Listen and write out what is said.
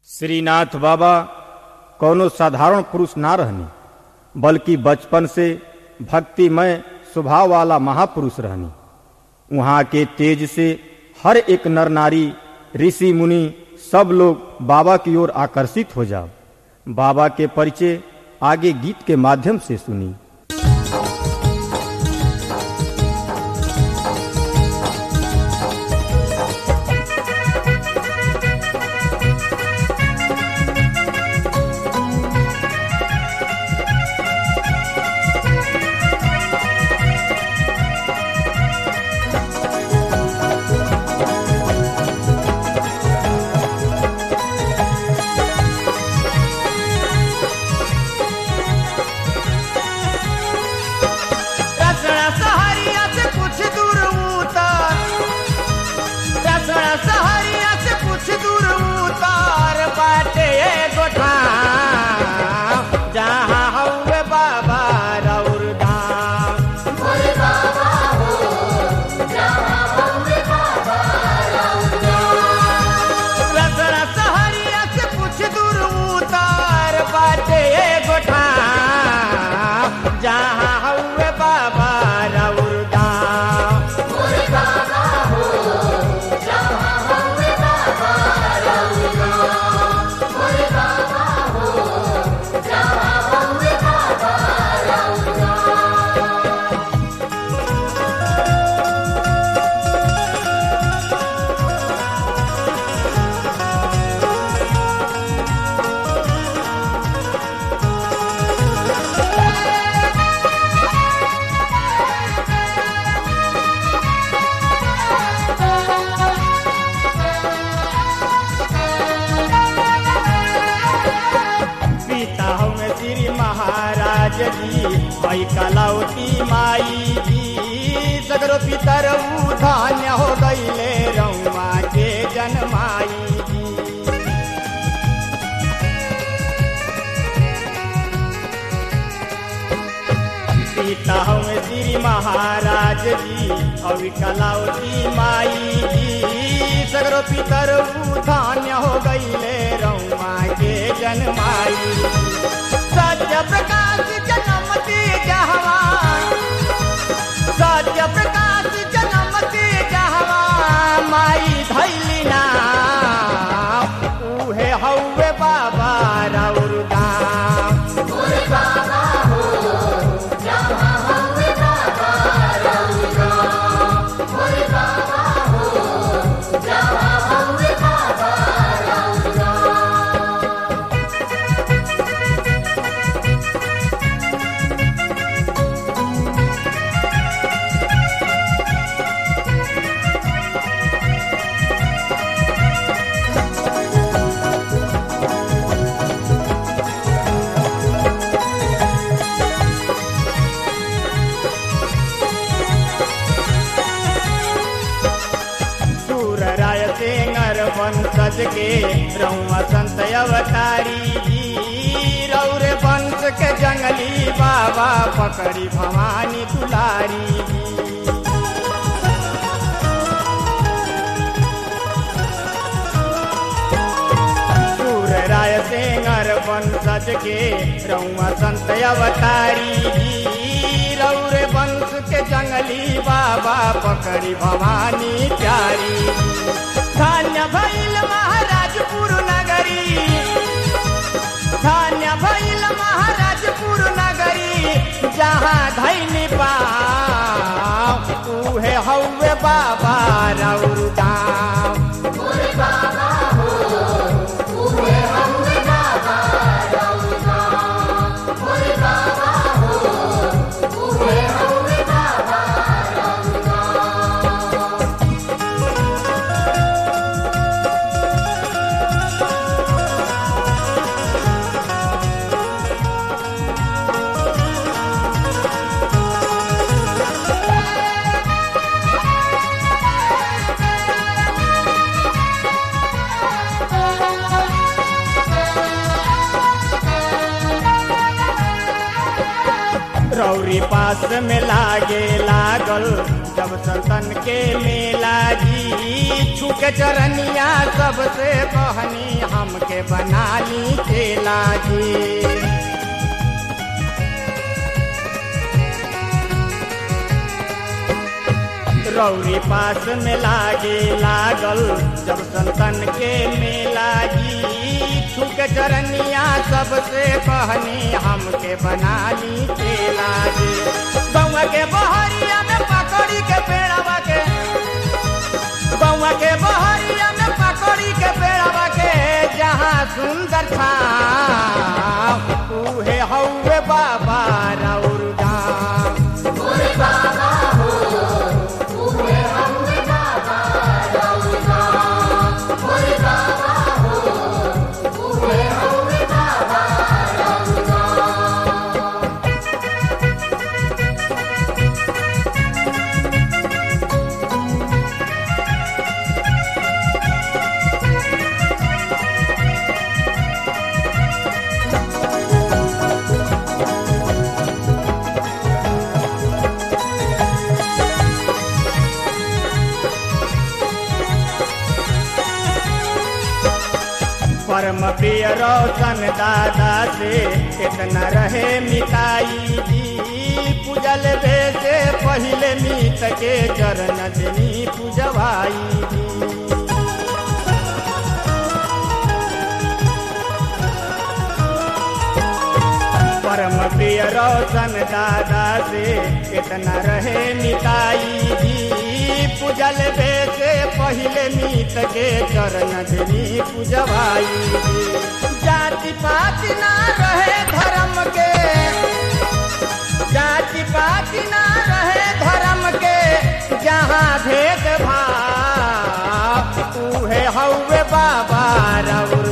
श्रीनाथ बाबा कौनो साधारण पुरुष ना रहनी बल्कि बचपन से भक्तिमय स्वभाव वाला महापुरुष रहनी वहाँ के तेज से हर एक नर नारी ऋषि मुनि सब लोग बाबा की ओर आकर्षित हो जाओ बाबा के परिचय आगे गीत के माध्यम से सुनी रसड़ा सहरिया से कुछ दूर उतार रसड़ा सहरिया से कुछ दूर उतार बाटे गोठा जहाँ हौवे बाबा रौर धाम रसड़ा सहरिया से कुछ दूर उतार बाटे गोठा जहाँ हौवे बाबा रौर धाम पिता हमें श्री महाराज जी भाई कलौती माई जी सगरो पितर धान्य हो गईले रउआ के जनमाई जी पिता हमें श्री महाराज जी अवि कलौती माई जी सगरो पितर धान्य हो गईले रउआ के जनमाई सत्य प्रकाश जनमती जहवा सत्य प्रकाश जनमती जहवा माई धैली ना उहे हौवे बाबा रौर दाम सूर राय सिंगर वंशज के रउआ संत अवतारी जी रौरे वंश के जंगली बाबा पकड़ी भवानी दुलारी जी सूर राय सिंगर वंशज के रउआ संत अवतारी जी रौरे वंश के जंगली बाबा पकड़ी भवानी प्यारी धान्य भैल महाराजपुर नगरी धान्य भैल महाराजपुर नगरी जहाँ धैनी पाव उहे हौवे बाबा रौर दाम रौरी पास में लागे लागल जब संतन के मेला जी जी छुके चरनिया सबसे कहनी हमके बना ली चेला जी रौरी पास में लागे लागल जब संतन के मेला जी छुक चरनिया सबसे कहनी हमके बना ली चेला जी बउआ के बहरिया में पकड़ी के पेड़वा के बउआ के बहरिया में पकड़ी के पेड़वा के जहाँ सुंदर था उहे हौवे बाबा राउर गाम परम प्रिय रोशन दादा से इतना रहे मिताई जी पूजल बे से पहले मीत के चरण दिनी पूजवाई जी परम प्रिय रोशन दादा से इतना रहे मिताई जी पूजल बे से पहले मीत के चरण दिनी पूजवाई जी जाति पाति ना रहे धर्म के जाति पाति ना रहे धर्म के जहाँ भेद भाव उहे हौवे बाबा रउर